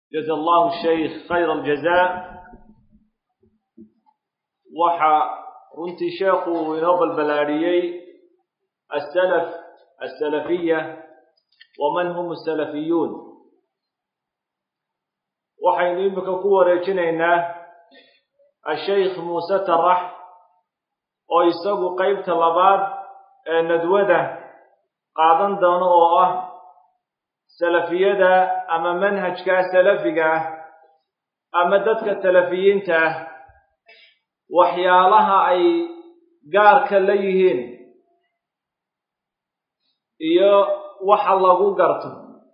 jaza allahu shaykh khayra aljazaa waxa runtii sheekhu uu inoo balbalaadhiyey asalaf asalafiya waman hum asalafiyuun waxaynu imika ku wareejinaynaa ashaykh muuse tarax oo isagu qeybta labaad ee nadwada qaadan doono oo ah salafiyada ama manhajka salafiga ah ama dadka salafiyiinta ah waxyaalaha ay gaarka la yihiin iyo waxa lagu garto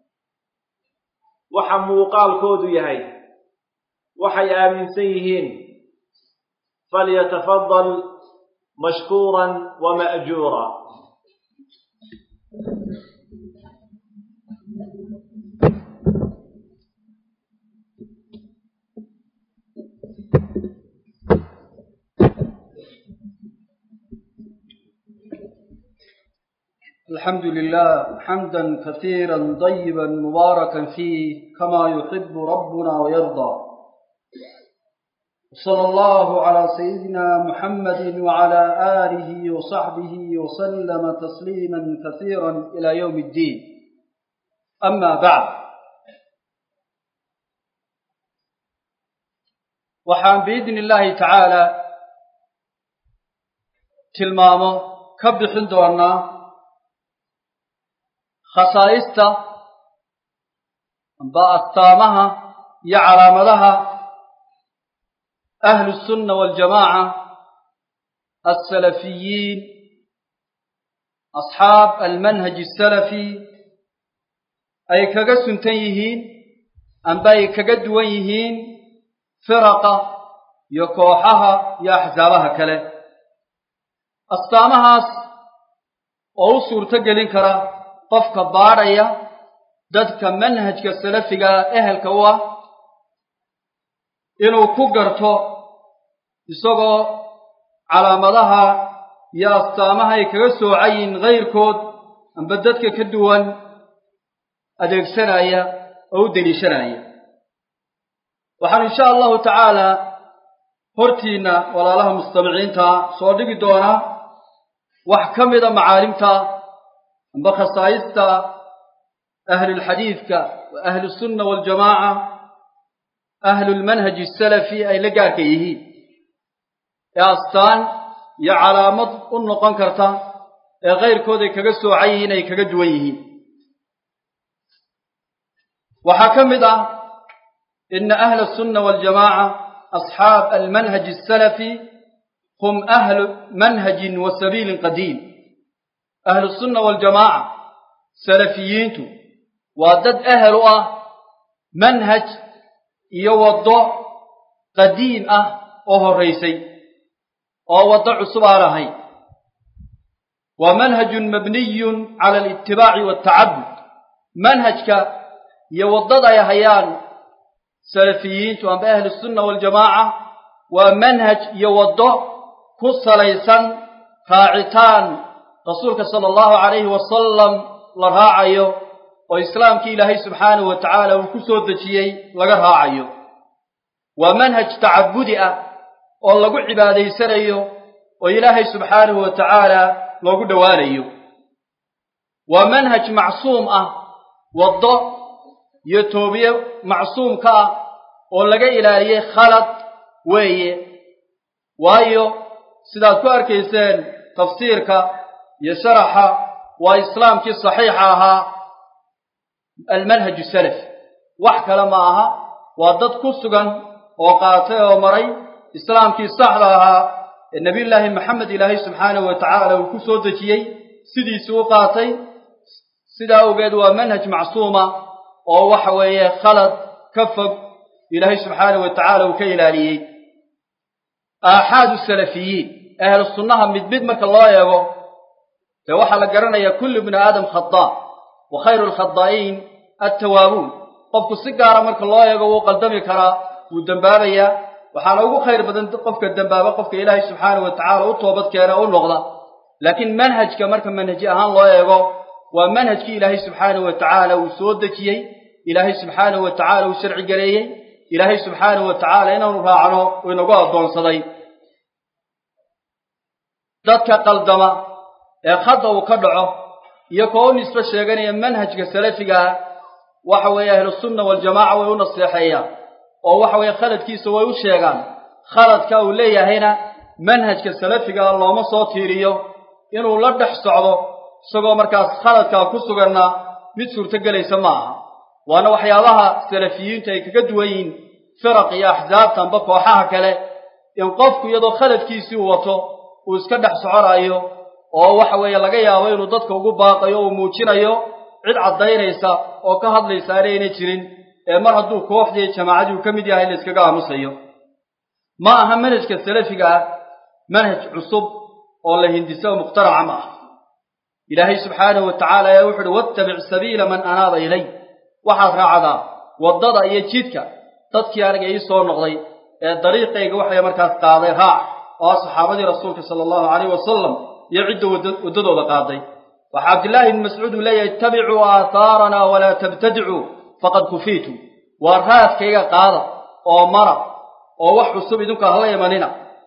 waxa muuqaalkoodu yahay waxay aaminsan yihiin falyatafadal mashkuuran wa ma'juura الحمد لله حمدا كثيرا طيبا مباركا فيه كما يحب ربنا ويرضى صلى الله على سيدنا محمد وعلى آله وصحبه وسلم تسليما كثيرا إلى يوم الدين أما بعد وحان بإذن الله تعالى تلمامه كبحن دورنا khasaa'ista amba astaamaha iyo calaamadaha ahlu sunna waljamaaca alsalafiyiin asxaab almanhaj asalafi ay kaga suntan yihiin amba ay kaga duwan yihiin firaqa iyo kooxaha iyo axsaabaha kale astaamahaas oo u suurto gelin kara qofka baadhaya dadka manhajka salafiga ehelka u ah inuu ku garto isagoo calaamadaha iyo astaamaha ay kaga soocayiin kayrkood amba dadka ka duwan adeegsanaya oo u deliishanaya waxaan insha allahu tacaala hortiinna walaalaha mustamiciinta soo dhigi doonaa wax ka mida macaalimta amba khasaa'ista ahlulxadiidka wa ahlusunna waljamaaca ahlulmanhaji asalafi ay la gaarka yihiin ee astaan iyo calaamad u noqon karta ee kayrkood ay kaga soocan yihiin ay kaga duwan yihiin waxaa ka mid ah ina ahla asunna waljamaaca asxaab almanhaji asalafi hum ahlu manhajin wa sabiilin qadiim ahlusunna waljamaaca salafiyiintu waa dad ahel u ah manhaj iyo waddo qadiim ah oo horraysay oo waddo cusub aan ahayn waa manhajun mabniyun cala alitibaaci waaltacabud manhajka iyo waddada ay hayaan salafiyiintu amba ahlusunna waljamaaca waa manhaj iyo waddo ku salaysan raacitaan rasuulka sala allahu calayhi wasalam la raacayo oo islaamkii ilaahay subxaanahu wa tacaala uu ku soo dejiyey laga raacayo waa manhaj tacabudi ah oo lagu cibaadaysanayo oo ilaahay subxaanahu wa tacaala loogu dhowaanayo waa manhaj macsuum ah waddo iyo toobiye macsuumka ah oo laga ilaaliyey khalad weeye waayo sidaad ku arkayseen tafsiirka iyo sharaxa waa islaamkii saxiixa ahaa almanhaju salafi wax kale ma aha waa dad ku sugan oo qaatay oo maray islaamkii saxda ahaa ee nebiyullaahi maxamed ilaahay subxaanahu wa tacaala uu ku soo dejiyey sidiisii u qaatay sidaa awgeed waa manhaj macsuuma oo waxa weeye khalad ka fog ilaahay subxaanahu wa tacaala uu ka ilaaliyey aaxaadu salafiyiin ahlu sunnaha mid mid marka loo eego dee waxaa la garanayaa kullu bni aadam khadaa wa khayru lkhadaa'iin attawaabuun qofku si gaara marka loo eego wuu qaldami karaa wuu dembaabayaa waxaana ugu khayr badan qofka dembaaba qofka ilaahay subxaanahu wa tacaala u toobad keena u noqda laakiin manhajka marka manhaji ahaan loo eego waa manhajkii ilaahay subxaanahu wa tacaala uu soo dejiyey ilaahay subxaanahu wa tacaala uu sharci galeeyey ilaahay subxaanahu wa tacaala inaanu raacno uu inagu addoonsaday dadka qaldama ee khadda uu ka dhaco iyo koo u nisbe sheeganaya manhajka salafiga ah waxa weeye ahlusunna waljamaaca way u naseexeeyaan oo waxa weeye khaladkiisa way u sheegaan khaladka uu leeyahayna manhajka salafiga ah looma soo tiiriyo inuu la dhex socdo isagoo markaas khaladkaa ku suganna mid suurtogelaysa ma aha waana waxyaabaha salafiyiintu ay kaga duwan yihiin firaq iyo axsaabtanba kooxaha kale in qofku iyadoo khaladkiisii uu wato uu iska dhex soconayo oo waxa weeye laga yaabo inuu dadka ugu baaqayo uu muujinayo cid caddaynaysa oo ka hadlaysa aanayna jirin ee mar hadduu kooxdii jamaacadii uu ka mid yahay la iskaga aamusayo ma aha manhajka salafiga ah manhaj cusub oo la hindisa oo mukhtaraca ma aha ilaahay subxaanahu wa tacaala ayaa wuxu uhi wattabic sabiila man anaaba ilay waxaad raacdaa waddada iyo jidka dadkii aniga ii soo noqday ee dariiqayga waxay markaas qaaday raac oo ah saxaabadii rasuulka sala allahu calayh wasalam iyo cidda waddadooda qaaday waxaa cabdillaahi ibni mascuud uu leeyahay ittabicuu aahaaranaa walaa tabtadicuu faqad kufiitu waa raadkayga qaada oo mara oo wax cusub idinku hala imanina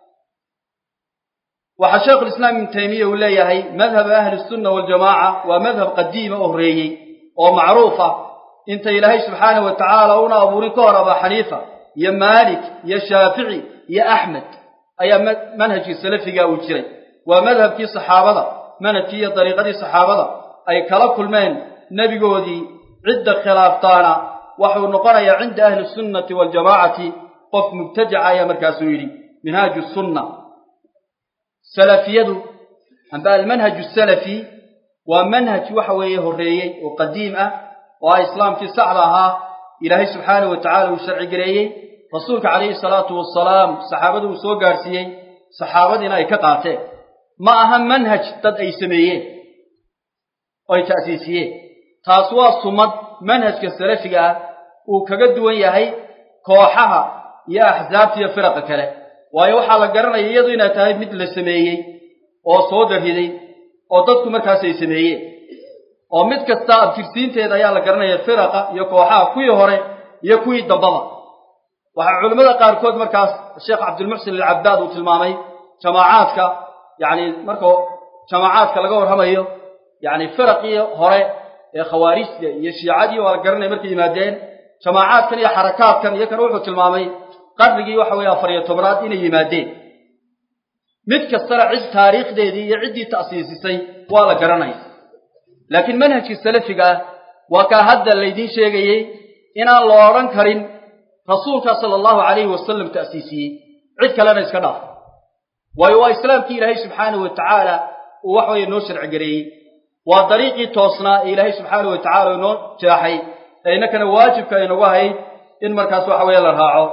waxaa sheekhulislaam ibnu taymiya uu leeyahay madhab ahli sunna waljamaaca waa madhab qadiima oo horreeyey oo macruuf ah inta ilaahay subxaanahu wa tacaala una abuurin ka hor abaa xaniifa iyo maalik iyo shaafici iyo axmed ayaa manhajkii salafiga uu jiray waa madhabkii saxaabada manhajkii iyo dariiqadii saxaabada ay kala kulmeen nebigoodii cidda khilaaftaana waxuu noqonayaa cinda ahli sunnati waljamaacati qof mubtadica ayaa markaasuu yidhi minhaaju sunna salafiyadu amba almanhaju salafi waa manhaj waxa weeye horreeyey oo qadiim ah oo ah islaamkii saxda ahaa ilaahay subxaanahu wa tacala uu sharci gareeyey rasuulka calayhi salaatu wasalaam saxaabadu uu soo gaadhsiiyey saxaabadiina ay ka qaateen ma aha manhaj dad ay sameeyeen oo ay ta'siisiyeen taas waa sumad manhajka salafiga ah uu kaga duwan yahay kooxaha iyo axsaabta iyo firaqa kale waayo waxaa la garanaya iyadu inay tahay mid la sameeyey oo soo dariday oo dadku markaas ay sameeyeen oo mid kasta abtirsiinteeda ayaa la garanaya firaqa iyo kooxaha kuwii hore iyo kuwii dambaba waxaa culimmada qaarkood markaas sheekh cabdilmuxsin alcabaad uu tilmaamay jamaacaadka yacni marka jamaacaadka laga warramayo yacni firaqii hore ee khawaarijta iyo shiicadii waa la garanaya markay yimaadeen jamaacaadkan iyo xarakaadkan iyo kan wuxuu tilmaamay qarnigii waxa weeye afar iyo tobnaad inay yimaadeen mid kastana cid taariikhdeedii iyo ciddii ta'siisisay waa la garanaya laakiin manhajkii salafiga ah waa kaa hadda laydiin sheegayey inaan la odhan karin rasuulka sala allahu calayhi wasalam ta'siisiyey cid kalena iska dhaaf waayo waa islaamkii ilaahay subxaanahu wa tacaala uu wax weeye noo sharci gareeyey waa dariiqii toosnaa ee ilaahay subxaanahu wa tacala inoo jeexay ee innakana waajibka aynagu ahayd in markaas waxa weeye la raaco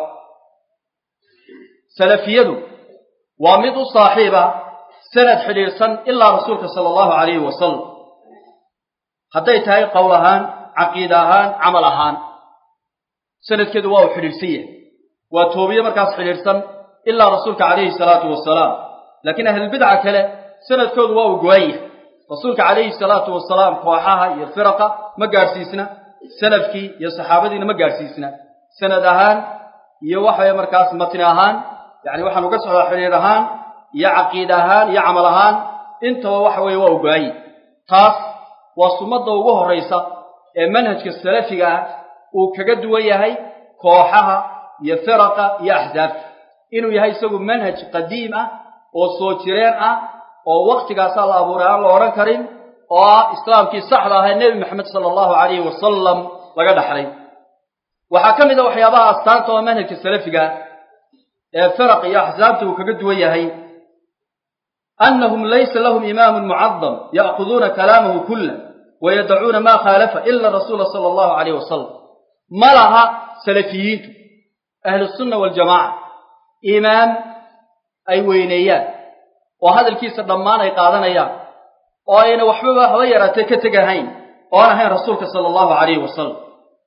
salafiyadu waa mid u saaxiiba sanad xidhiidhsan ilaa rasuulka sala allahu calayhi wasalam hadday tahay qowl ahaan caqiida ahaan camal ahaan sanadkeedu waa uu xidhiidhsan yahay waa toobiye markaas xidhiidhsan ilaa rasuulka calayhi salaatu wasalaam laakiin ahlulbidca kale sanadkoodu waa uu go-an yahay rasuulka calayhi salaatu wasalaam kooxaha iyo firaqa ma gaadhsiisna salafkii iyo saxaabadiina ma gaadhsiisna sanad ahaan iyo waxaweye markaas matni ahaan yacni waxaan uga socdaa xidhiidh ahaan iyo caqiida ahaan iyo camal ahaan intaba waxa weeye waa uu go-an yahay taas waa sumadda ugu horraysa ee manhajka salafiga ah uu kaga duwan yahay kooxaha iyo firaqa iyo axsaabta inuu yahay isagu manhaj qadiim ah oo soo jireen ah oo waktigaasaa la abuuray aan la odhan karin oo ah islaamkii saxda ah ee nebi maxamed sala allahu calayhi wasalam laga dhaxlay waxaa ka mid a waxyaabaha astaanta oo manhajka salafiga ee firaq iyo axsaabta uu kaga duwan yahay annahum laysa lahum imaamun mucadam ya'khuduuna kalaamahu kulla wayadacuuna maa khaalafa ila rasuula sala allahu calayh wasalam ma laha salafiyiintu ahlusunna waljamaaca imaam ay weyneeyaan oo hadalkiisa dhammaan ay qaadanayaan oo ayna waxbaba haba yaraatee ka tegahayn oon ahayn rasuulka sala allahu calayhi wasalam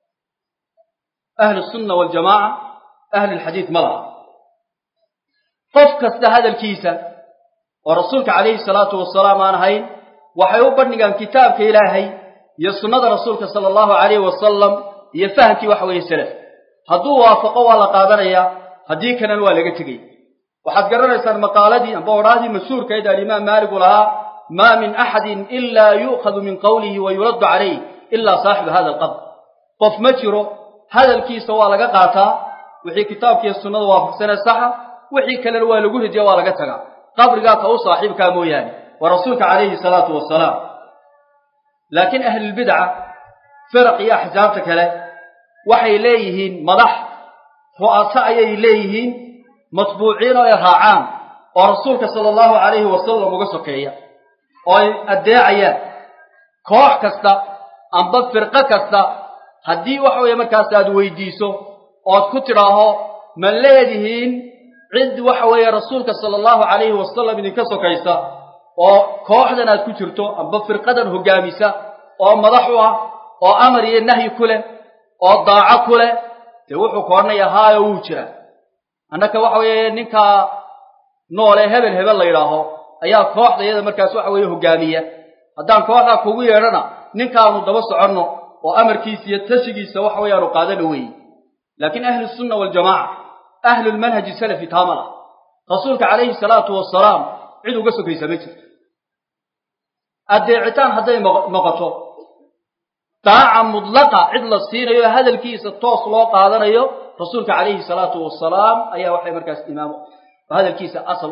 ahlu sunna waljamaaca ahlulxadiid ma laha qof kasta hadalkiisa oo rasuulka calayhi salaatu wasalaam aan ahayn waxay u bandhigaan kitaabka ilaahay iyo sunnada rasuulka sala allahu calayhi wasalam iyo fahamkii waxa weeye salaf hadduu waafaqo waa la qaadanayaa haddii kalena waa laga tegaya waxaad garanaysaan maqaaladii amba odhaadii mashhuurkayd alimaam maalik uu lahaa maa min axadin ilaa yu'khadu min qawlihi wa yuraddu calayh ilaa saaxibu hada alqabr qof ma jiro hadalkiisa waa laga qaataa wixii kitaabkiiyo sunnada waafaqsanee saxa wixii kalena waa lagu ridiya waa laga tagaa qabrigaa ka u saaxiibkaa mooyaane waa rasuulka calayhi salaatu wasalaam laakiin ahlulbidca firaq iyo axsaabta kale waxay leeyihiin madax ru'aso ayay leeyihiin matbuuciin oo ay raacaan oo rasuulka sala allahu calayhi wasalam uga sokeeya oo ay addeecayaan koox kasta amba firqo kasta haddii waxa weeye markaas aad weydiiso ood ku tidhaaho ma leedihiin cid waxa weeye rasuulka sala allahu calayhi wasalam idinka sokaysa oo kooxdan aad ku jirto amba firqadan hoggaamisa oo madax u ah oo amar iyo nahyi ku leh oo daaco ku leh dee wuxuu ka odhanayaa haayo wuu jiraa annaka waxa weeye ninkaa noole hebel hebel la yidhaaho ayaa kooxda iyada markaas waxa weeye hoggaamiya haddaan kooxdaa kugu yeedhana ninkaanu daba soconno oo amarkiisa iyo tashigiisa waxa weeyaanu qaadana weeye laakiin ahlusunna waljamaaca ahlulmanhaji salafi taama lah rasuulka calayhi salaatu wasalaam cid uga sokaysa ma jirto addeecitaan hadday noqoto daaca mudlaqa cid la siinayo hadalkiisa toos loo qaadanayo rasuulka calayhi salaatu wasalaam ayaa waxay markaas imaamo hadalkiisa asal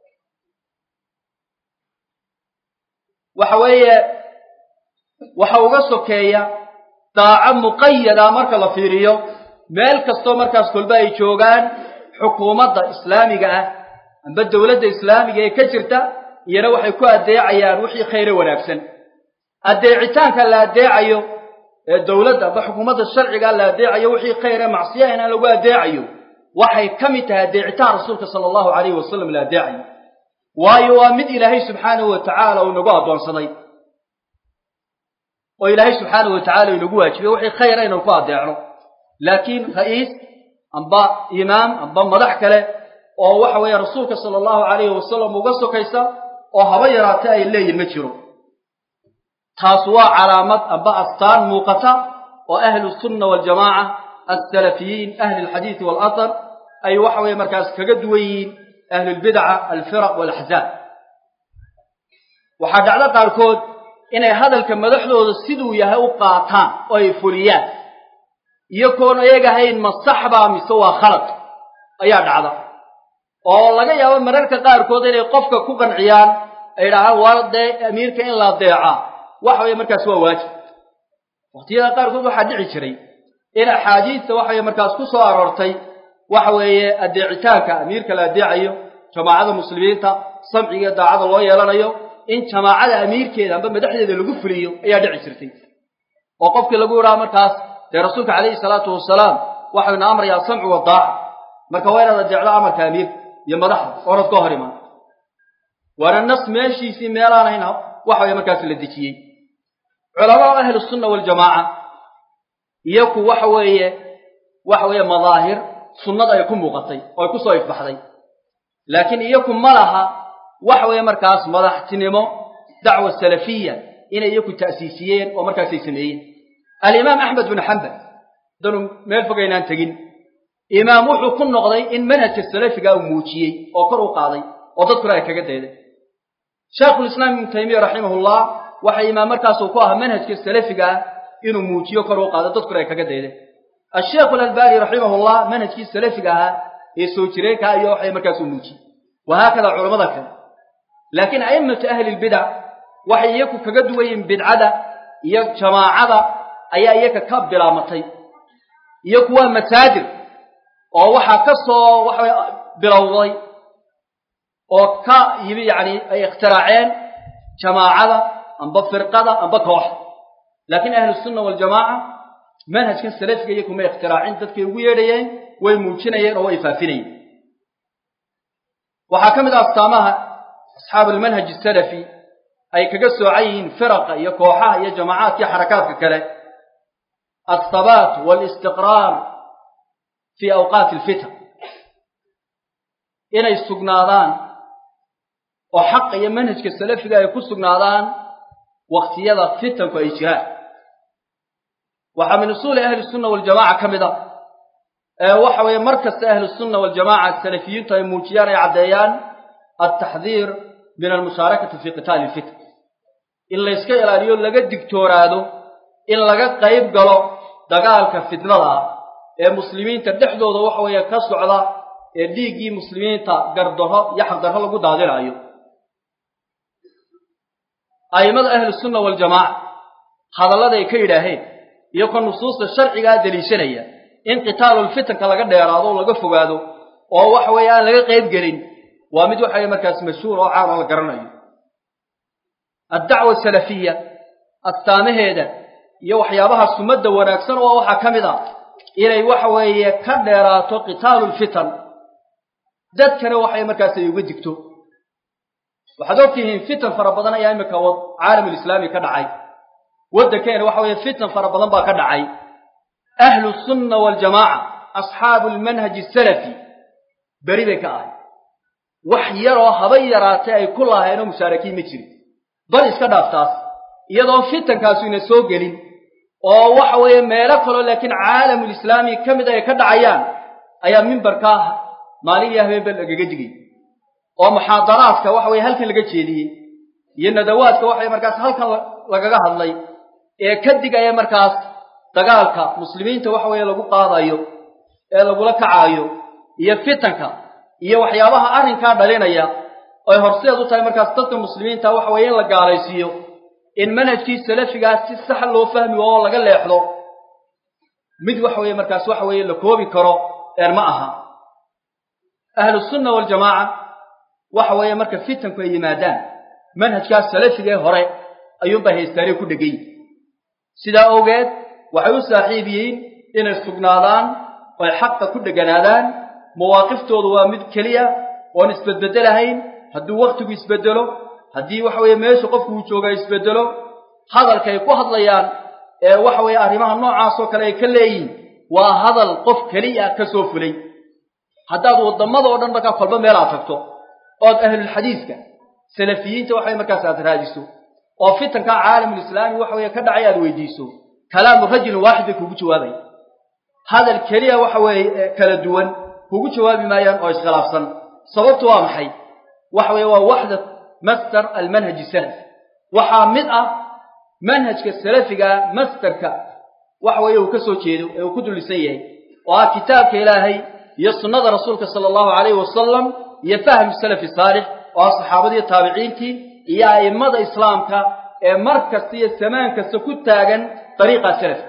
waxa weeye waxa uga sokeeya daaco muqayada marka la fiiriyo meel kastoo markaas kolba ay joogaan xukuumadda islaamiga ah amba dowladda islaamiga ee ka jirta iyana waxay ku addeecayaan wixii khayre wanaagsan addeecitaanka la addeecayo ee dowladda amba xukuumadda sharciga la addeecayo wixii khayre macsiya inaan lagu addeecayo waxay ka mid tahay addeecitaan rasuulka sala allahu calayhi wasalam la addeecayo waayo waa mid ilaahay subxaanahu wa tacaala uu nagu addoonsaday oo ilaahay subxaanahu wa tacala inagu waajibay wixii khayra inaan ku addeecno laakiin ra'iis amba imaam amba madax kale oo waxa weeye rasuulka sala allahu calayhi wasalam uga sokaysa oo haba yaraate ay leeyihin ma jiro taas waa calaamad amba astaan muuqata oo ahlu sunna waljamaaca alsalafiyiin ahli alxadiidi waalathar ay waxa weeye markaas kaga duwan yihiin ahlulbidca alfiraq waalaxzaab waxaa dhacdo qaarkood inay hadalka madaxdooda siduu yahay u qaataan oo ay fuliyaan iyagoon ayaga ahayn ma saxbaa mise waa khalad ayaa dhacda oo laga yaabo mararka qaarkood inay qofka ku qanciyaan ay idhaahaan waa dee amiirka in la adeecaa waxa weeye markaas waa waajib waqtiyada qaarkood waxaa dhici jiray in axaadiista waxa weye markaas ku soo aroortay waxa weeye addeecitaanka amiirka la addeecayo jamaacada muslimiinta samciga daacada loo yeelanayo in jamaacada amiirkeeda amba madaxdeeda lagu fuliyo ayaa dhici jirtay oo qofkii lagu idhaha markaas dee rasuulka calayhi salaatu wasalaam waxayna amrayaa samcu wadaaca marka waa inaad adeecdo amarka amiirka iyo madaxda oonad ka hor imaan waana nas meeshiisii meelaan ahayn waxa weye markaas la dejiyey culamada ahlu sunna waljamaaca iyaku waxa weeye waxa weeye madaahir sunnada ay ku muuqatay oo ay ku soo ifbaxday laakiin iyaku ma laha waxa weeye markaas madaxtinimo dacwa salafiya inay iyaku ta'siisiyeen oo markaasay sameeyeen alimaam axmed bin xambal hadanu meel fogaynaan tegin imaam wuxuu ku noqday in manhajka salafiga uu muujiyey oo kor u qaaday oo dadkuna ay kaga dayday shaekhulislaam ibnu taymiya raximahullah waxa imaam markaasuu ku ahaa manhajka salafiga ah inuu muujiyo kor u qaado dadkuna ay kaga daydeen asheekhu alalbani raximahullah manhajkii salafiga ahaa ee soo jireenka iyo waxay markaasuu muujiyey wahaakada culamada kale laakiin a'immatu ahli lbidac waxay iyaku kaga duwan yihiin bidcada iyo jamaacada ayaa iyaga ka bilaamatay iyaku waa masaadir oo waxaa ka soo waxa bilowday oo ka yimi yacni ay ikhtiraaceen jamaacada amba firqada amba kooxda laakiin ahlusunna waljamaaca manhajkan salafiga iyaku may ikhtiraacin dadkay ugu yeedhayeen way muujinayeen oo way faafinayeen waxaa ka mid ah astaamaha asxaabu almanhaj asalafi ay kaga soocan yihiin firaqa iyo kooxaha iyo jamaacaadka iyo xarakaadka kale althabaat waalistiqraar fii awqaati alfitan inay sugnaadaan oo xaqa iyo manhajka salafiga ay ku sugnaadaan waqtiyada fitanku ay jiraan waxaa min usuuli ahli sunna waljamaca ka mid a ee waxa weeye mar kasta ahlu sunna waljamaca salafiyiintu ay muujiyaan ay caddeeyaan altaxdiir min almushaarakati fi qitaali lfitn in layska ilaaliyo laga digtooraado in laga qayb galo dagaalka fitnada ah ee muslimiinta dhexdooda waxa weeye ka socda ee dhiiggii muslimiinta gardarro iyo xaqdarro lagu daadinayo a'immada ahlusunna waljamaaca hadallada ay ka yidhaaheen iyo ka nusuusta sharcigaa deliishanaya in qitaalulfitanka laga dheeraado oo laga fogaado oo waxa weeye aan laga qayb gelin waa mid waxa weye markaas mashhuur oo caan oo la garanayo addacwa asalafiya astaamaheeda iyo waxyaabaha sumadda wanaagsan oo waxaa ka mid ah inay waxa weeye ka dheeraato qitaalulfitan dadkana waxay markaas ay uga digto waxaad ogtihiin fitan fara badan ayaa iminka caalamulislaami ka dhacay waddankeena waxa weeye fitan fara badan baa ka dhacay ahlu sunna waljamaaca asxaabu lmanhaji asalafi beri bay ka ahay wax yaroo haba yaraatee ay ku lahaynoo mushaarakiin ma jirin bal iska dhaaftaas iyadoon fitankaasu ina soo gelin oo waxa weeye meelo kaloo laakiin caalamulislaami ka mid ay ka dhacayaan ayaa mimbarkaa maalin iyo habeenba lagaga digay oo muxaadaraadka waxa weye halkan laga jeediyey iyo nadawaadka waxay markaas halkan lagaga hadlay ee ka digaya markaas dagaalka muslimiinta waxa weeye lagu qaadayo ee lagula kacaayo iyo fitanka iyo waxyaabaha arrinkaa dhalinaya ay horseed u tahay markaas dadka muslimiinta waxa weeye in la gaalaysiiyo in manhajkii salafigaas si sax loo fahmi oo laga leexdo mid waxa weeye markaas waxa weeye la koobi karo eer ma aha ahlusunna waljamaaca waxa weeye marka fitanku ay yimaadaan manhajkaas salafiga ee hore ayuunbaa haystaanay ku dhegay sidaa awgeed waxay u saaxiib yihiin inay sugnaadaan oy xaqa ku dheganaadaan mawaaqiftoodu waa mid keliya oon isbedbedelahayn hadduu wakhtigu isbedelo haddii waxa weeye meesha qofku uu jooga isbedelo hadalka ay ku hadlayaan ee waxa weeye arrimaha noocaasoo kale ay ka leeyihin waa hadal qof keliya ka soo fulay haddaad waddamada oo dhan markaa kolba meel aad tagto ood ahlulxadiiska salafiyiinta waxaway markaas aad raadiso oo fitanka caalamulislaami waxa weeye ka dhacay aad weydiiso kalaamu rajulin waaxid bay kugu jawaabaya hadal keliya waxa weeye kala duwan kugu jawaabi maayaan oo iskhilaafsan sababtu waa maxay waxa weeye waa waxda master almanhaji salafi waxaa mid ah manhajka salafiga masterka waxa weeye uu ka soo jeedo ee uu ku dulisan yahay oo ah kitaabka ilaahay iyo sunnada rasuulka sala allahu calayhi wasalam iyo fahmu salafi saalix oo ah saxaabadii taabiciintii iyo a'immada islaamka ee mar kasta iyo samaan kasta ku taagan dariiqa salafka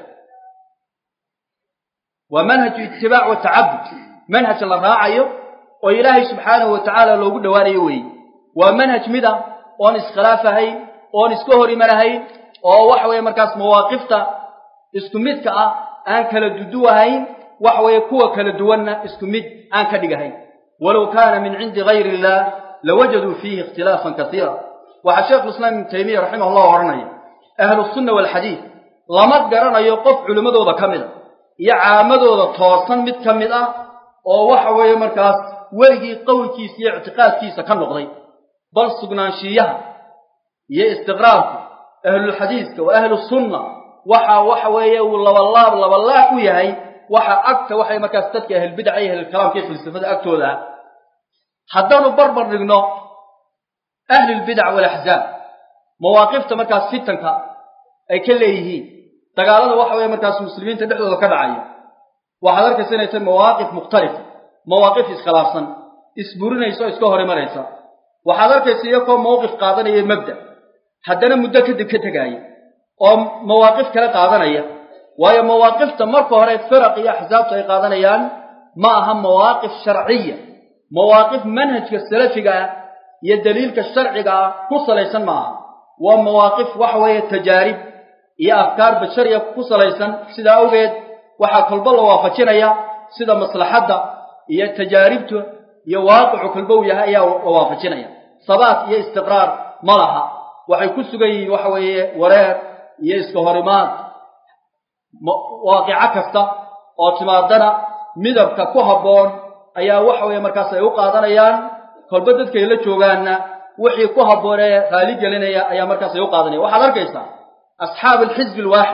waa manhaju itibaac wa tacabud manhaj la raacayo oo ilaahay subxaanahu wa tacaala loogu dhowaanayo weeye waa manhaj mid ah oon iskhilaaf ahayn oon iska hor imanahayn oo waxa weeye markaas mawaaqifta isku midka ah aan kala duduwahayn waxa weeye kuwa kala duwanna isku mid aan ka dhigahayn walow kaana min cindi gayri illah lawajaduu fiihi ikhtilaafan kasiira waxaa sheekhulislaam ibnu taymiya raximah llah odhanaya ahlusunna waalxadiid lama garanayo qof culimmadooda ka mid a iyo caamadooda toosan mid ka mid ah oo waxa weeye markaas weligii qowlkiisa iyo ictiqaadkiisa ka noqday bal sugnaanshiiyaha iyo istiqraarku ahlulxadiiska wa ahlusunna waxa waxa weeye uu labalaab labalaab u yahay waxa agta waxay markaas dadka ahlulbidaca iyo ahlulkalaamka iyo falsafada agtooda ah haddaanu barbar dhigno ahlulbidac walaxzaab mawaaqifta markaas fitanka ay ka leeyihiin dagaalada waxa weeye markaas muslimiinta dhexdooda ka dhacaya waxaad arkaysa inay tahay mawaaqif mukhtalifa mawaaqif iskhilaafsan isburinaysa oo iska hor imanaysa waxaad arkaysa iyakoo mawqif qaadanaya mabda haddana muddo kadib ka tegaaya oo mawaaqif kale qaadanaya waayo mawaaqifta marka hore firaq iyo axsaabtu ay qaadanayaan ma aha mawaaqif sharciya mawaaqif manhajka salafiga ah iyo daliilka sharciga ah ku salaysan ma aha waa mawaaqif waxa weeye tajaarib iyo afkaar bashariya ku salaysan sidaa awgeed waxaa kolba la waafajinaya sida maslaxadda iyo tajaaribtu iyo waaqicu kolba uu yahay ayaa la waafajinaya sabaat iyo istiqraar ma laha waxay ku sugan yihiin waxa weeye wareer iyo iska horimaad waaqico kasta oo timaadana midabka ku habboon ayaa waxa weeye markaas ay u qaadanayaan kolba dadkay la joogaanna wixii ku habboon ee raali gelinaya ayaa markaas ay u qaadanaya waxaad arkaysaa asxaabu alxisbi alwaaxid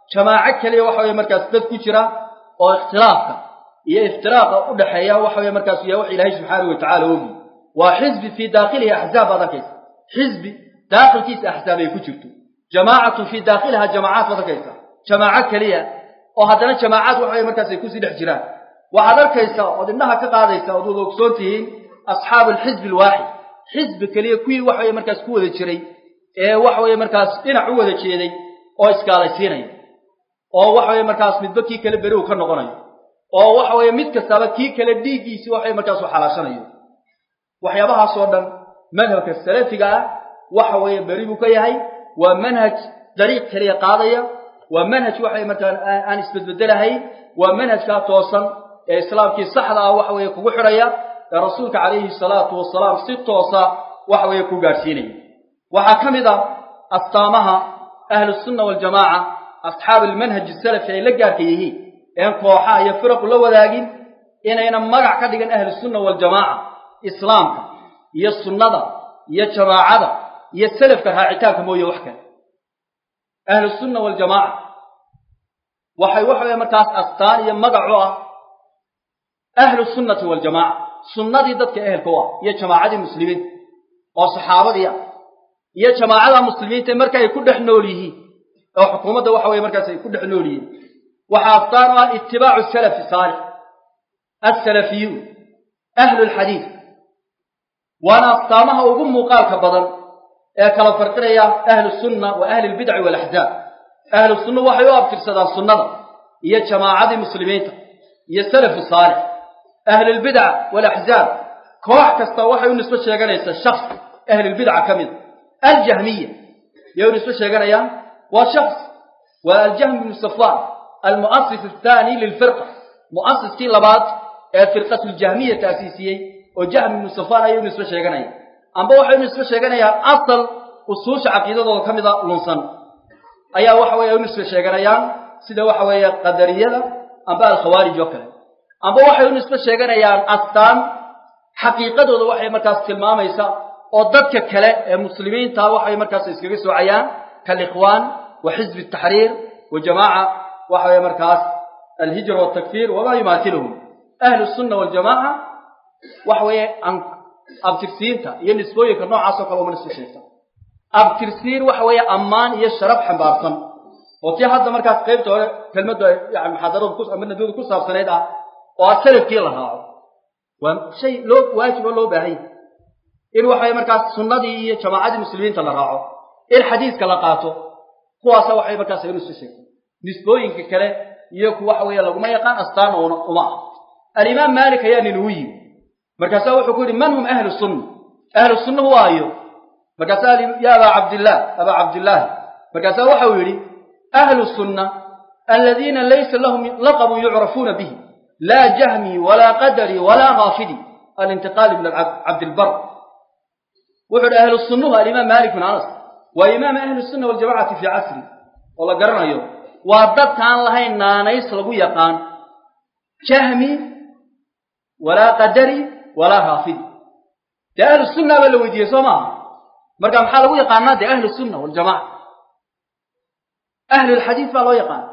jamaaco keliya waxa weye markaas dad ku jira oo ikhtilaafka iyo iftiraaqa u dhexeeya waxa weye markaas yahay wax ilaahay subxaanahu watacala ogi waa xisbi fii daakhilihi axzaab baad arkaysa xisbi daakhilkiisa axzaab ay ku jirto jamaacatun fii daakhiliha jamaacaad baad arkaysa jamaaco keliya oo haddana jamaacaad waxa weye markaas ay kusii dhex jiraan waxaad arkaysaa ood indhaha ka qaadaysa ood wada ogsoon tihiin asxaabu alxisbi alwaaxid xisbi keliya kuwii waxa weye markaas ku wada jiray ee waxa weye markaas dhinac u wada jeeday oo iskaalaysiinaya oo waxa weye markaas midba kii kale beri uu ka noqonayo oo waxa weye mid kastaba kii kale dhiiggiisii waxa weye markaas uu xalaashanayo waxyaabahaasoo dhan madhabka salafiga ah waxa weeye beri buu ka yahay waa manhaj dariiq keliya qaadaya waa manhaj waxa weye markaa aan isbedbedelahayn waa manhajkaa toosan ee islaamkii saxda ah waxa weeye kugu xidhaya ee rasuulka calayhi salaatu wasalaam si toosa waxa weeye ku gaadhsiinaya waxaa ka mid ah astaamaha ahlusunna waljamaaca asxaab almanhaj asalafi ay la gaarka yihiin een kooxaha iyo firaqu la wadaagin inayna magac ka dhigan ahlusunna waljamaaca islaamka iyo sunnada iyo jamaacada iyo salafka raacitaanka mooye wax kale ahlusunna waljamaaca waxay waxa weye markaas astaan iyo magac u ah ahlu sunnati waljamaaca sunnadii dadka ehelka u ah iyo jamaacadii muslimiinta oo saxaabadii ah iyo jamaacada muslimiinta marka ay ku dhex nool yihiin oo xukuumadda waxa weye markaas ay ku dhex nool yihiin waxaa astaan u ah itibaacu salafi saalix alsalafiyuun ahlu lxadiid waana astaamaha ugu muuqaalka badan ee kala farqinaya ahlu sunna wa ahli lbidci waalaxzaab ahlu sunna waxay u abtirsadaan sunnada iyo jamaacadii muslimiinta iyo salafu saalix ahlulbidca waalaxzaab koox kasta waxay u nisbo sheeganaysaa shaks ahlulbidca ka mida aljahmiya yay u nisbo sheeganayaan waa shaks waa aljahmi bnu safwan almu'asis athaani lilfirqa mu'asiskii labaad ee firqatuljahmiya taasiisiyey oo jahmi bnu safwan ayay u nisbo sheeganayaan amba waxay u nisbo sheeganayaan asal usuusha caqiidadooda ka mida lunsan ayaa waxa weye ay u nisbo sheeganayaan sida waxa weeye qadariyada amba alkhawaarij oo kale amba waxay u nisbo sheeganayaan astaan xaqiiqadooda waxay markaas tilmaamaysa oo dadka kale ee muslimiinta waxay markaas iskaga soocayaan kalikhwaan wa xizbi taxriir wa jamaaca waxa weye markaas alhijra waltakfiir wamaa yumaatiluhum ahlu sunna waljamaaca waxa weeye abtirsiinta iyo nisbooyinka noocaas oo kale uma nisbo sheegta abtirsiin waxa weeye ammaan iyo sharaf xambaarsan oo tii hadda markaas qaybta hore kelmaddu yani muxaadaradu ku ama nadwadu ku saabsanayd ah oo a salafkii la raaco waa shay loo waajibo loo baahan yahay in waxaweye markaas sunnadii iyo jamaacadii muslimiinta la raaco in xadiiska la qaato kuwaasa waxay markaas aynu isu sheegtay nisbooyinka kale iyo ku waxa weeye laguma yaqaan astaan una uma ah alimaam maalik ayaa ninugu yimi markaasaa wuxuu ku yidhi man hum ahlu sunna ahlu sunnahu waayo markaasaa ya abaa cabdillaah abaa cabdillaahi markaasaa waxau yidhi ahlu sunna aladiina laysa lahum laqabun yucrafuuna bihi laa jahmi walaa qadari walaa kaafidi alintiqaal ibn cabdilbar wuxuu yidhi ahlu sunnuhu alimaam maalik bin anas waa imaam ahli sunna waljamacati fii casri oo la garanayo waa dadkaan lahayn naanays lagu yaqaan jahmi walaa qadari walaa kaafidi dee ahlu sunna baa la weydiiyey soo maaha marka maxaa lagu yaqaanaa dee ahlu sunna waljamaca ahlu lxadiid baa loo yaqaana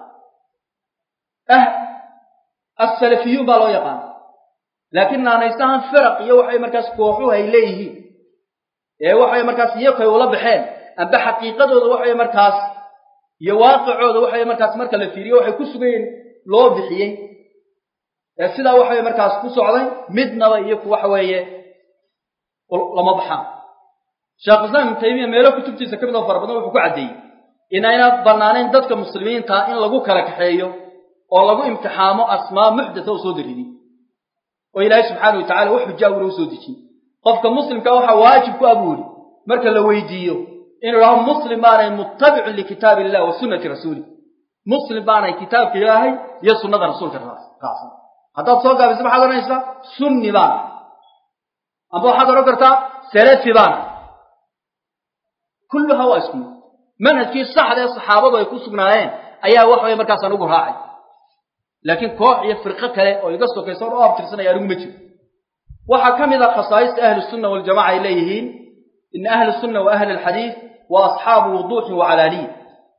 assalafiyuun baa loo yaqaana laakiin naanaysahan firaq iyo waxay markaas kooxuhu ay leeyihiin ee waxay markaas iyakay ula baxeen amba xaqiiqadooda waxay markaas iyo waaqicooda waxay markaas marka la fiiriyo waxay ku sugayen loo bixiyey ee sidaa waxay markaas ku socday midnaba iyo ku waxa weeye lama baxaan sheekh islaam ibnu taymiya meelo kutubtiisa ka mid oo fara badan wuxuu ku caddeeyey inayna bannaanayn dadka muslimiinta in lagu kala kaxeeyo oo lagu imtixaamo asmaa muxdatha oo soo daridin oo ilaahay subxaana wa tacala wax xujaa una u soo dejin qofka muslimka waxaa waajib ku abuuri marka la weydiiyo inuu idhaho muslim baanay muttabicun likitaab illah wa sunnati rasuulih muslim baanay kitaabka ilaahay iyo sunnada rasuulka raacsan haddaad soo gaabiso maxaad odhanaysaa sunni baana amba waxaad odhan kartaa salafi baana kulluhaa waa isku mid manhajkii saxda ee saxaabadu ay ku sugnaayeen ayaa wax way markaas anugu raacay laakiin koox iyo firqo kale oo iga sokaysa oo abtirsanaya anigu ma jiro waxaa ka mid a khasaa'ista ahli sunna waljamaca ay leeyihiin ina ahli sunna wa ahli alxadiid wa asxaabu wuduuxin wa calaaniya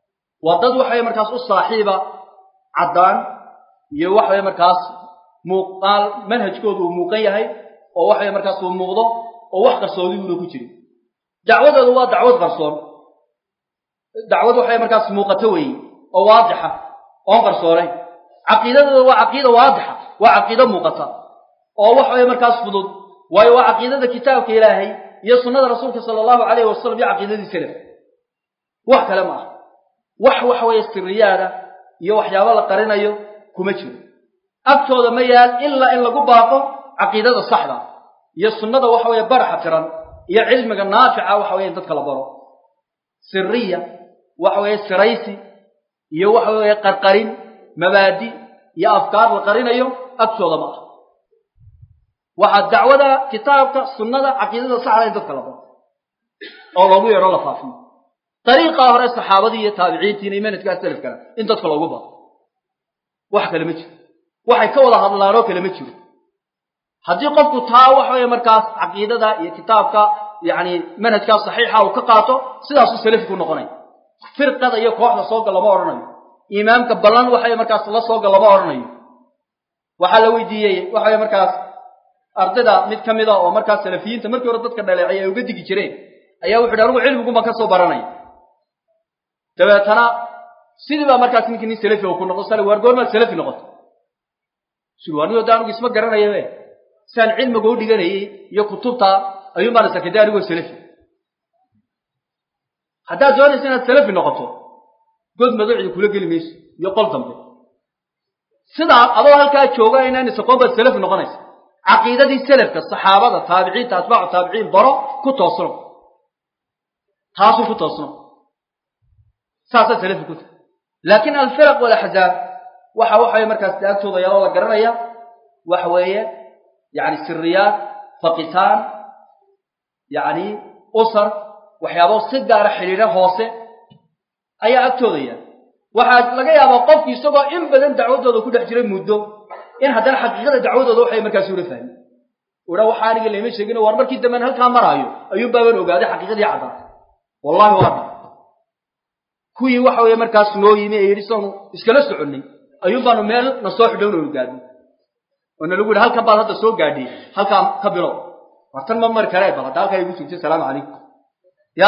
waa dad waxaweye markaas u saaxiiba caddaan iyo waxaweye markaas muuqaal manhajkoodu uu muuqan yahay oo waxaweye markaas uu muuqdo oo wax qarsoodibuuna ku jirin dacwadoodu waa dacwad qarsoon dacwad waxaweye markaas muuqato weeye oo waadixa oon qarsoonayn caqiidadooda waa caqiida waadixa waa caqiido muuqata oo waxaweye markaas fudud waayo waa caqiidada kitaabka ilaahay iyo sunnada rasuulka sala allahu calayhi wasalam iyo caqiidadii salaf wax kale ma aha wax waxa weeye siriyaada iyo waxyaabo la qarinayo kuma jiro agtooda ma yaal ilaa in lagu baaqo caqiidada saxda iyo sunnada waxa weeye baraxa tiran iyo cilmiga naafica waxa weye in dadka la baro siriya waxa weeye siraysi iyo waxa weeye qarqarin mabaadi iyo afkaar la qarinayo agtooda ma aha waxaa dacwada kitaabka sunnada caqiidada saxda in dadka la baro oo loogu yeedho la faafiyo dariiqaa hore saxaabadii iyo taabiciintiina iyo manhajkaa salafkana in dadka loogu baro wax kale ma jiro waxay ka wada hadlaan oo kale ma jiro haddii qofku taa waxa weeye markaas caqiidada iyo kitaabka yacni manhajkaa saxiixa uu ka qaato sidaasuu salafi ku noqonaya firqada iyo kooxda sooga lama odhanayo imaamka ballan waxaweye markaas la sooga lama odhanayo waxaa la weydiiyey waxaweye markaas ardayda mid ka mid a oo markaas salafiyiinta markii hore dadka dhaleecay ay uga digi jireen ayaa wuxu yidhi anigu cilmiguba ka soo baranaya dabeetana sidii baa markaas ninkii nin salafi oo ku noqdo sal waar goormaad salafi noqoto sui anigo de anigu isma garanayabe siaan cilmiga u dhiganayay iyo kutubta ayuun baan isarkay de anigoo salafi haddaad doonaysa inaad salafi noqoto god madocdi kula geli mayso iyo qol dambe sidaa adoo halkaa jooga inaan isaqoon baad salafi noqonaysa caqiidadii salafka saxaabada taabiciinta atbaacu taabiciin baro ku toosno taasuu ku toosno saasaa salafi ku tahay laakiin alfiraq walaxzaab waxa waxaweye markaas de agtooda yaaloo la garanaya waxa weeye yani siriyaad faqitaan yani usar waxyaabo si gaara xidhiidho hoose ayaa agtooda yaal waxaa laga yaabaa qofki isagoo in badan dacwadooda ku dhex jiray muddo in haddana xaqiiqada dacwadooda waxay markaas ula fahmi udha waxa aniga layma sheegin war markii damben halkaa maraayo ayuun baaban ogaaday xaqiiqadii caddaatay wallahi waa dha kuwii waxa weeye markaas noo yimi ee yidhi saanu iskala soconnay ayuun baanu meel na soo xidhown onu gaadno oo na lagu yidhi halkan baad hadda soo gaadhay halkaa ka bilow wartan ma mari karee bal hadda halkaa igu joogtay asalaamu calaykum ya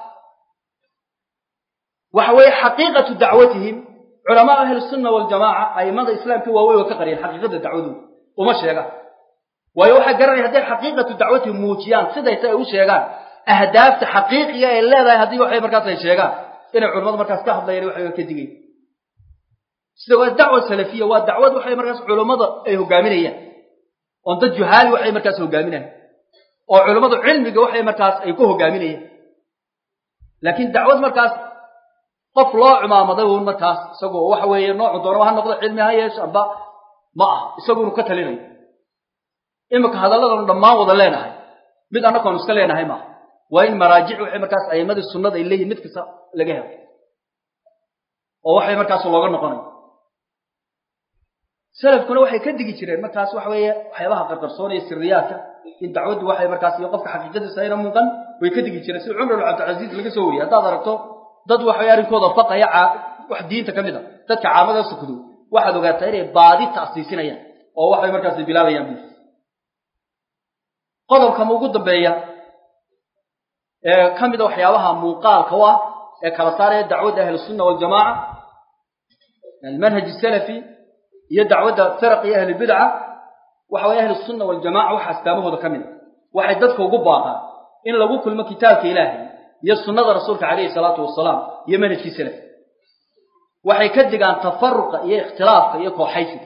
waxa weeye xaqiiqatu dacwatihim culamaa ahli sunna waljamaaca aimada islaamka waaweyn oo ka qariyeen xaqiiqada dacwadooda uma sheegaan waayo waxay garanaya hadday xaqiiqatu dacwatihim muujiyaan siday ta ay u sheegaan ahdaafta xaqiiqiga ay leedahay haddii waxay markaas ay sheegaan inay culamadu markaas ka hadlayaan waxay ka digayn sida waa dacwa salafiya waa dacwad waxay markaas culammada ay hogaaminayaan oon dad juhaali waxay markaas hogaaminayaan oo culammadu cilmiga waxay markaas ay ku hogaaminayaan laakiin dacwad markaas qof loo cumaamaday uun markaas isagoo waxa weeye noocu doonaba ha noqdo cilmi ha yeesho amba ma ah isaguunu ka talinayo iminka hadalladanu dhammaan wada leenahay mid annagoonu iska leenahay maaha waa in maraajic waxay markaas a'imadii sunnada ay leeyihin mid kasta laga helo oo waxay markaas looga noqonayo salafkuna waxay ka digi jireen markaas waxa weeye waxyaabaha qarqarsoonaya siriyaadka in dacwaddu waxay markaas iyo qofka xaqiiqadiisa ayna muuqan way ka digi jireen sida cumar ibn cabdilcasiis laga soo wariyey haddaad aragto dad waxay arrinkooda faqaya wax diinta ka mid a dadka caamada sukdo waxaad ogaataa inay baadi ta'siisinayaan oo waxay markaas bilaabayaan bu qodobkama ugu dambeeya ee ka mid a waxyaabaha muuqaalka u ah ee kala saaraya dacwadda ahlusunna waljamaaca almanhaj salafi iyo dacwadda firaq iyo ahlulbidca waxa weye ahlusunna waljamaca waxa astaamahooda ka mid a waxay dadka ugu baaqaan in lagu kulmo kitaabka ilaahay iyo sunnada rasuulka calayhi salaatu wasalaam iyo manhajkii salaf waxay ka digaan tafaruqa iyo ikhtilaafka iyo kooxaysiga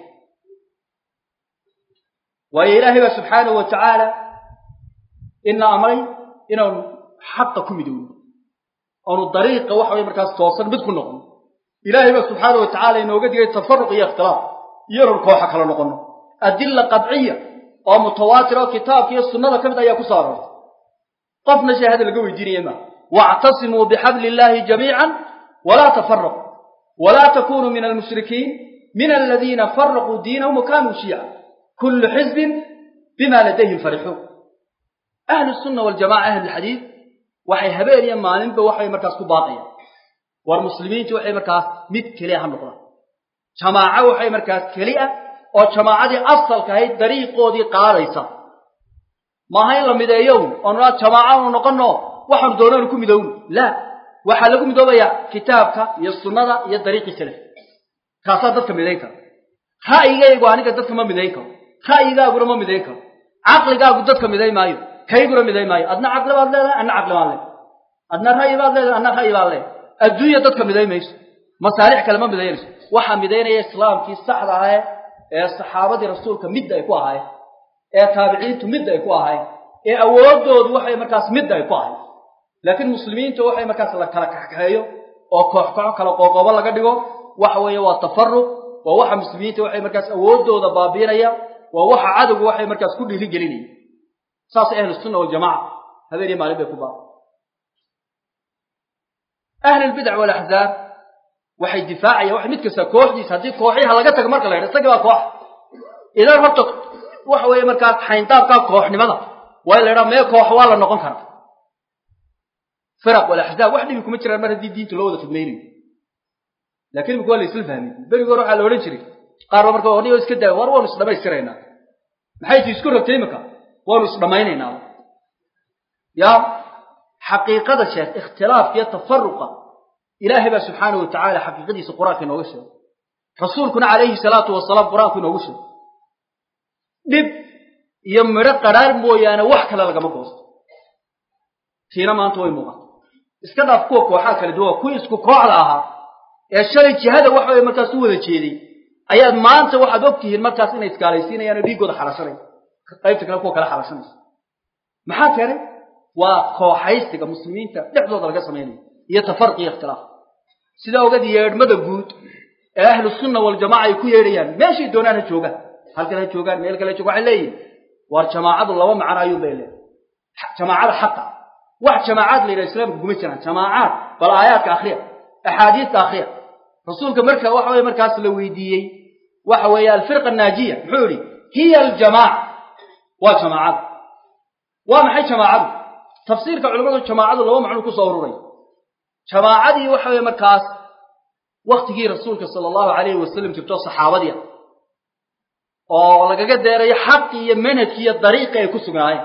waayo ilaahay baa subxaanahu wa tacaala ina amray inaanu xaqa ku midowno oonu dariiqa waxa weye markaas toosan mid ku noqono ilaahay baa subxaanahu wa tacala inooga digay tafaruq iyo ikhtilaaf iyo inanu kooxa kala noqono adilla qadciya oo mutawaatir oo kitaabka iyo sunnada ka mid ayaa ku soo aroortay qofna shahaada laga weydiinaya maa واعتصموا بحبل الله جميعا ولا تفرقوا ولا تكونوا من المشركين من الذين فرقوا دينهم وكانوا شيعا كل حزب بما لديهم فرحون أهل السنة والجماعة أهل الحديث waxay habeen iyo maalinba waxay markaas ku baaqayaan war muslimiintu waxay markaas mid keliya ha noqdaan jamaaco waxay markaas keli ah oo jamaacadii asalka ahayd dariiqoodii qaadaysa maaha in la mideeyo oonu naa jamaacaanu noqono waxaanu doonanu ku midowno la waxaa lagu midoobayaa kitaabka iyo sunnada iyo dariiqii salaf kaasaa dadka midayn kara ra'yigaygu aniga dadka ma midayn karo ra'yigaaguna ma midayn karo caqligaagu dadka midayn maayo kayguna midayn maayo adna caqli baad leedahay adna caqli baan leedahay adna ra'yi baad leedahay adna ra'yi baan leedahay adduunya dadka midayn mayso masaalix kale ma midaynayso waxaa midaynaya islaamkii saxda ahae ee saxaabadii rasuulka midda ay ku ahaayeen ee taabiciintu midda ay ku ahaayeen ee awoodoodu waxay markaas midda ay ku ahayd laakiin muslimiinta waxay markaas la kala kaxkaxeeyo oo koox koox kala qoqoobo laga dhigo waxa weeye waa tafaruq waa waxa muslimiinta waxay markaas awoodooda baabiinaya waa waxa cadowgu waxay markaas ku dhiiri gelinaya saasay ahlu sunna waljamaca habeen iyo maalin bay ku baaba ahli lbidac walaxzaab waxay difaacayaan wax mid kasta kooxdiisa haddii kooxyaha laga tago marka la yidha isagii baa koox idan horta waxa weeye markaas xayndaabkaa kooxnimada waa in la yidhaha mee koox waa la noqon karaa firaq walaxzaab wax dhibi kuma jiraan mar haddii diinta loo wada khidmaynayo laakiin imika waa la isla fahmay berigi hore waxaa la odhan jiray qaar ba marka orniyo iska daa war waanu isdhamaystiraynaa maxay ti isku rabtay imika waanu isdhamaynaynaa ya xaqiiqada sheekh ikhtilaafka iyo tafaruqa ilaahay baa subxaanahu watacaala xaqiiqadiisa qur-aanka inooga sheegay rasuulkuna calayhi salaatu wasalaam qur-aanku inoogu sheegay dhib iyo midho qadhaar mooyaane wax kale lagama goosto tiina maanta way muuqata iska dhaaf kuwa kooxaa kala duwan kuwii isku kooxda ahaa ee shalay jihada waxa way markaas u wada jeeday ayaad maanta waxaad og tihiin markaas inay iskaalaysiinayaan oo dhiiggooda xalashanaya qaybta kale kuwa kale xalashanaysa maxaa keenay waa kooxaysiga muslimiinta dhexdooda laga samaynayo iyo tafarqi iyo ikhtilaaf sidaa ogeed yeedhmada guud ee ahlu sunna waljamaca ay ku yeedhayaan meeshay doonaan ha joogaan halkan ha joogaan meel kale ha joogaan waxay leeyihin waar jamaacadu laba macno ayuun bay leedahay jamaacada xaqa wax jamaacaad la yidhaha islaamka kuma jiraan jamaacaad bal aayaadka akhriya axaadiista akhriya rasuulka marka waxa weye markaas la weydiiyey waxa weeye alfirqa annaajiya muxuu yihi hiya aljamaaca waa jamaacada waa maxay jamaacadu tafsiirka culimmadu jamaacadu laba macnuu ku soo ururay jamaacadii waxa weye markaas waktigii rasuulka sala allahu calayhi wasalam jirto saxaabadii ah oo lagaga deerayo xaqii iyo manhajkii iyo dariiqii ay ku sugnaayeen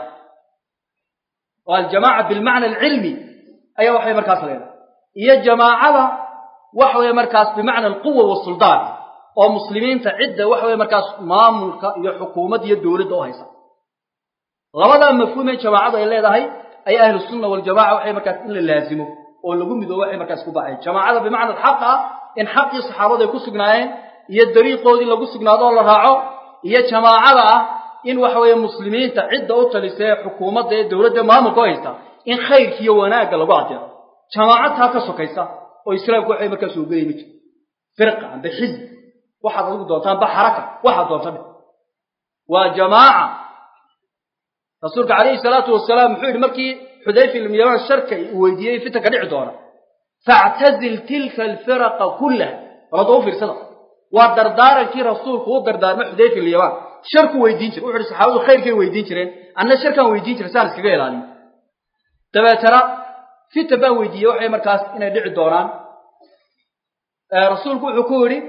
oo aljamaaca bilmacna alcilmi ayaa waxay markaas leedahay iyo jamaacada waxa weeye markaas bimacna alquwa wasuldaan oo muslimiinta cidda waxa weye markaas maamulka iyo xukuumadda iyo dowladda u haysa labadaa mafhuumee jamaacadu ay leedahay ayaa ahlu sunna waljamaca waxay markaas in la laazimo oo lagu midoobo waxay markaas ku baxayan jamaacada bimacna alxaq ah in xaqii saxaabadu ay ku sugnaayeen iyo dariiqoodii lagu sugnaado oo la raaco iyo jamaacada ah in waxa weeye muslimiinta cidda u talisa ee xukuumadda ee dowladda maamulka u haysta in khayrka iyo wanaagga lagu adeeco jamaacad taa ka sokaysa oo islaamku waxay markaas ogelay ma jiro firqa amba xizb waxaad adigu doontaa amba xaraka waxaad doonta dhe waa jamaaca rasuulka calayhi salaatu wasalaam muxuu yidhi markii xudayfa ibn yamaan sharka uu weydiiyey fitanka dhici doona factazil tilka alfiraqa kullaha walada u fiirsada waa dardaarankii rasuulku u dardaarmay xudayfa ibn yamaan sharku weydiin jire wuxu uhi saxaabadu khayrkay weydiin jireen anna sharkaan weydiin jiray saan iskaga ilaaliyo dabeetana fitan baan weydiiyey waxay markaas inay dhici doonaan rasuulku wuxuu ku yidhi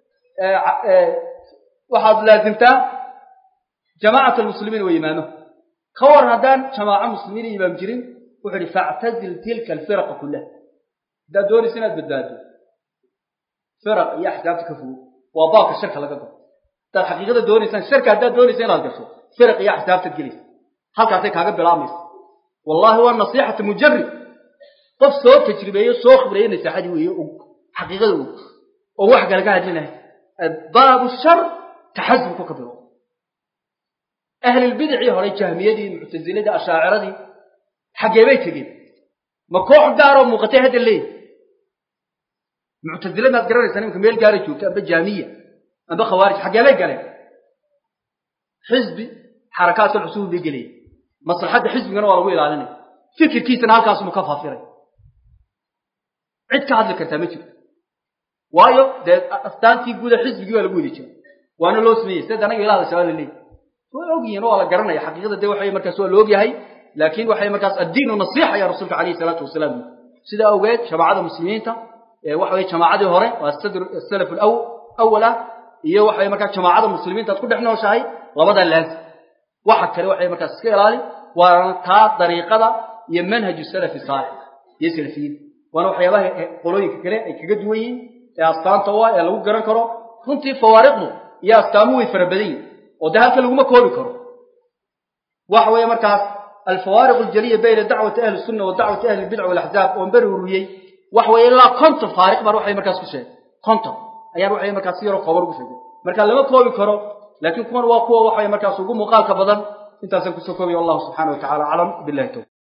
waxaad laazimtaa jamaacat almuslimiin wa imaamo ka waran haddaan jamaaco muslimiin iyo imaam jirin wuxuu yihi factazil tilka alfiraqa kullaha haddaad doonaysa inaad badbaado firaq iyo axsaabta ka fogo waa baabka sharka laga galo haddaad xaqiiqada doonaysaan sharka haddaad doonaysa inaad gasho firaq iyo axsaabtaad gelaysa halkaasay kaaga bilaabmaysa wallahi waa nasiixata mujarib qof soo tajribeeyo soo khibreeyo nasaaxadii weeye og xaqiiqada og oo wax kale ka hadlinahay baabu shar taxasubku ka bilo ahlilbidicii hore jahmiyadii muctasiladii ashaaciradii xaggee bay tegeen ma koox gaaroo muuqatay hadda leeyi muctasile maad garanaysaa nimanka meel gaara joogta amba jaamiya amba khawaarij xaggee bay galeen xisbi xarakaadka cusuub bay gelayeen maslaxadda xisbigana waa lagu ilaalinaya fikirkiisana halkaasuma ka faafiray cid ka hadli kartaa ma jirto waayo dee astaantii guuda xisbigii baa lagu wadi jira waana loo sameeyey sida anaga ilaahda shabaa la leeyahy way ogyihiin waa la garanaya xaqiiqada dee waxay markaas waa la ogyahay laakiin waxay markaas addiinu nasiixa ayaa rasuulka calayhi salaatu wasalaam sidaa awgeed shabaacada muslimiinta waxa weye jamaacadii hore waa sadr salaf alaw awal ah iyo waxa weye markaa jamaacada muslimiinta aad ku dhex nooshahay labadaa laazim waxa kale waxay markaas iska ilaali waana taa dariiqada iyo manhaju salafi saalix iyo salafiyiin waana waxyaabaha qolooyinka kale ay kaga duwan yihiin ee astaanta u ah ee lagu garan karo runtii fawaariqdu iyo astaamuhu way fara badan yihin oo dee halka laguma koobi karo waxa weeye markaas alfawaariq aljaliya bayna dacwati ahli sunna wa dacwati ahli lbidca walaxzaab oon beri ururiyey waxa weeye ilaa konton faariq baan waxay markaas ku sheegay konton ayaan waxay markaas si yaroo kooban ugu sheegay marka lama koobi karo laakiin kuwan waa kuwa waxay markaas ugu muuqaalka badan intaasaan kusoo koobiya wallahu subxana wa tacala aclam billahi towfiq